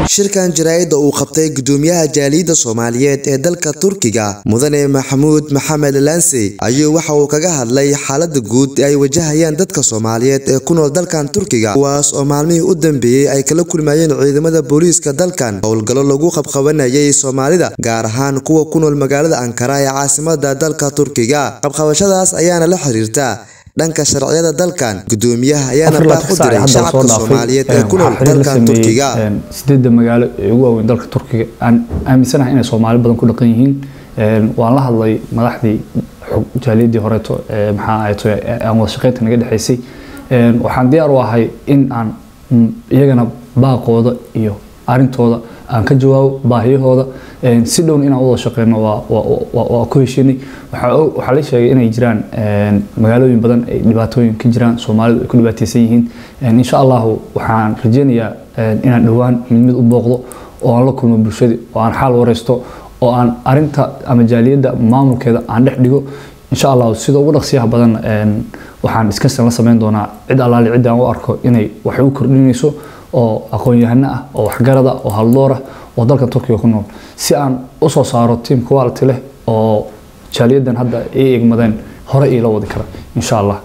shirkan jaraa'idda uu qabtay gudoomiyaha jaaliyadda soomaaliyeed ee dalka turkiga mudane maxamuud maxamed lanse ayuu waxa uu kaga hadlay xaalada guud ee ay wajahayaan dadka soomaaliyeed ee ku nool dalkan turkiga kuwaas oo maalmihii u dambeeyey ay kala kulmayeen ciidamada booliiska dalkan howlgallo lagu qabqabanayay soomaalida gaar ahaan kuwa ku nool magaalada ankara ee caasimada dalka turkiga qabqabashadaas ayaana la xiriirta dhanka sharciyada dalkan gudoomiyaha ayaana baaq u diray shacabka soomaaliyeed ee ku nool dalkan turkiga sideedda magaalo ee ugu waaweyn dalka turkiga aan aaminsanahay inay soomaali badan ku dhaqan yihiin waan la hadlay madaxdii jaaliyadii horeeto ee maxaa ahayto aan wada shaqeynta naga dhexaysay waxaan diyaar u ahay in aan iyagana baaqooda iyo arintooda aan ka jawaabo baahiyahooda si dhown inaan wada shaqeyno waa ku heshinay waxaa la sheegay inay jiraan magaalooyin badan ay dhibaatooyin ka jiraan soomaalidu ay ku dhibaateysan yihiin insha allahu waxaan rajeynayaa inaan dhowaan mid mid u booqdo oo aan la kulmo bulshadii oo aan xaal wareysto oo aan arinta ama jaaliyadda maamulkeeda aan dhex dhigo insha allahu sida ugu dhaqsiyaha badan waxaan discussion la sameyn doonaa cid allaali cidda aan u arko inay wax u kordhinayso oo aqoon-yahano ah oo waxgarada oo haldoor ah oo dalka turkiga ku nool si aan usoo saaro tiam quality leh oo jaaliyadan hadda ay egmadeen hore iila wadi kara insha allah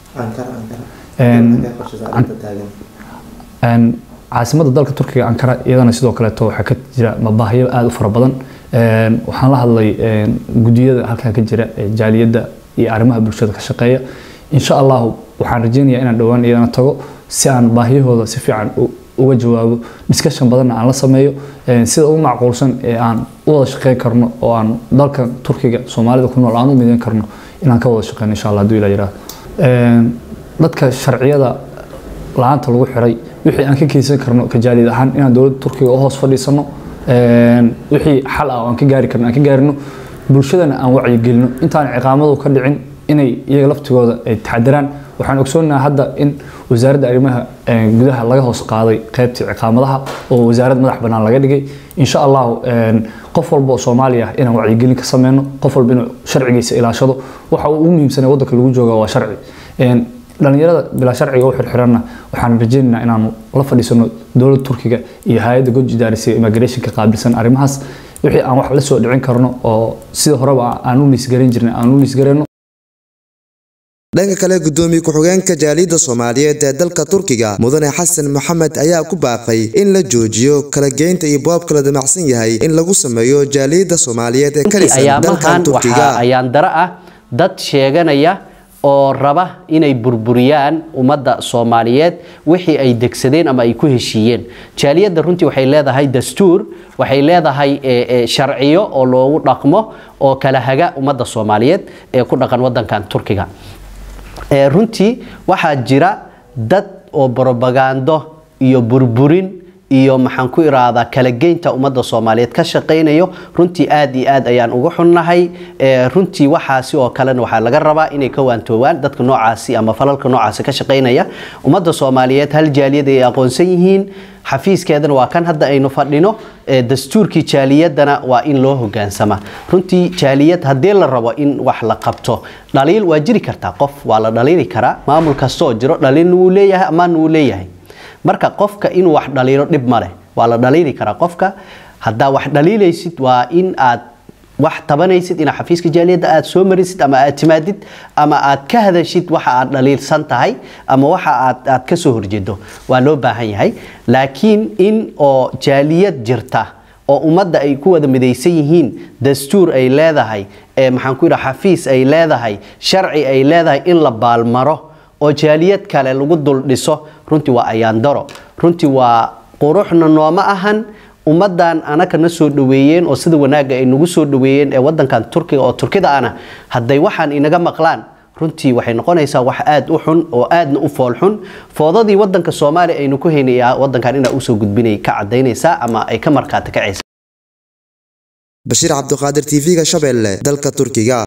caasimada dalka turkiga ankara iyadana sidoo kaleeto waxaa ka jira mabaahiyo aada u fara badan waxaan la hadlay gudiyada halkan ka jira jaaliyadda iyo arrimaha bulshada ka shaqeeya insha allahu waxaan rajeynayaa inaan dhowaan iyadana tago si aan baahiyahooda si fiican uga jawaabo discussion badanna aan la sameeyo sida ugu macquulsan ee aan u wada shaqeyn karno oo aan dalkan turkiga soomaalida ku nool aan u mideyn karno inaan ka wada shaqeyno insha allah hadduu ilaa yiraahdo dadka sharciyada la-aanta lagu xiray wixii aan ka keysan karno kajaaliyad ahaan inaan dowladda turkiga u hoos fadhiisano wixii xal ah oo aan ka gaari karno aan ka gaarino bulshadana aan wacyigelino intaan ciqaamadu ka dhicin inay iyaga laftigooda ay taxadiraan waxaan ogsoonaha hadda in wasaaradda arrimaha gudaha laga hoos qaaday qaybtii ciqaamadaha oo wasaarad madax bannaan laga dhigay insha allahu qof walba oo soomaali ah inaan wacyigelin ka sameyno qof walba inuu sharcigiisa ilaashado waxa uu ugu muhiimsanay waddanka lagu jooga waa sharci dhalinyarada bilaa sharciga u xirxiranna waxaan rajeynaynaa inaanu la fadhiisano dowladda turkiga iyo hay-adda god idaarisa immigrationka qaabilsan arrimahaas wixii aan wax la soo dhicin karno oo sida horeba aan u liisgaran jirnay aan u liisgarayno dhanka kale gudoomiye ku-xigeenka jaaliyadda soomaaliyeed ee dalka turkiga mudane xasan maxamed ayaa ku baaqay in la joojiyo kala geynta iyo boobka la damacsan yahay in lagu sameeyo jaaliyadda soomaaliyeed ee ka dhisan dalkan turkiga ayaan dara ah dad sheeganaya oo raba inay burburiyaan ummadda soomaaliyeed wixii ay degsadeen ama ay ku heshiiyeen jaaliyadda runtii waxay leedahay dastuur waxay leedahay sharciyo oo loogu dhaqmo oo kala haga ummadda soomaaliyeed ee ku dhaqan wadankan turkiga runtii waxaa jira dad oo brobagando iyo burburin iyo maxaan ku iraahdaa kala geynta ummadda soomaaliyeed ka shaqaynayo runtii aad iyo aad ayaan uga xunnahay runtii waxaasi oo kalena waxaa laga rabaa inay ka waantoobaan dadka noocaasi ama falalka noocaasi ka shaqaynaya ummadda soomaaliyeed hal jaaliyad ay aqoonsan yihiin xafiiskeedana waa kan hadda aynu fadhino dastuurkii jaaliyadana waa in loo hogaansama runtii jaaliyad haddii la rabo in wax la qabto dhaliil waa jiri kartaa qof waa la dhaliili karaa maamul kastooo jiro dhaliilna wuu leeyahay amaanna wuu leeyahay marka qofka inuu wax dhaliilo dhib ma leh waa la dhaliili karaa qofka haddaa wax dhaliilaysid waa in aad wax tabanaysid inaad xafiiska jaaliyadda aad soo marisid ama aad timaadid ama aad ka hadashid waxa aad dhaliilsan tahay ama waxa aad aad ka soo horjeedo waa loo baahan yahay laakiin in oo jaaliyad jirta oo ummadda ay ku wada midaysan yihiin dastuur ay leedahay ee maxaan ku yidhaha xafiis ay leedahay sharci ay leedahay in la baalmaro oo jaaliyad kale lagu dul dhiso runtii waa ayaandaro runtii waa quruxna nooma ahan ummadan anaka na soo dhaweeyeen oo sida wanaagga ay nagu soo dhaweeyeen ee wadankan turkiga oo turkida ana hadday waxaan inaga maqlaan runtii waxay noqonaysaa wax aad u xun oo aadna u fool xun foodadii wadanka soomaaliya aynu ku haynay wadankan inaa usoo gudbinay ka cadaynaysaa ama ay ka markhaati kacaysa bashiir cabdiqaadir tv-ga shabeelle dalka turkiga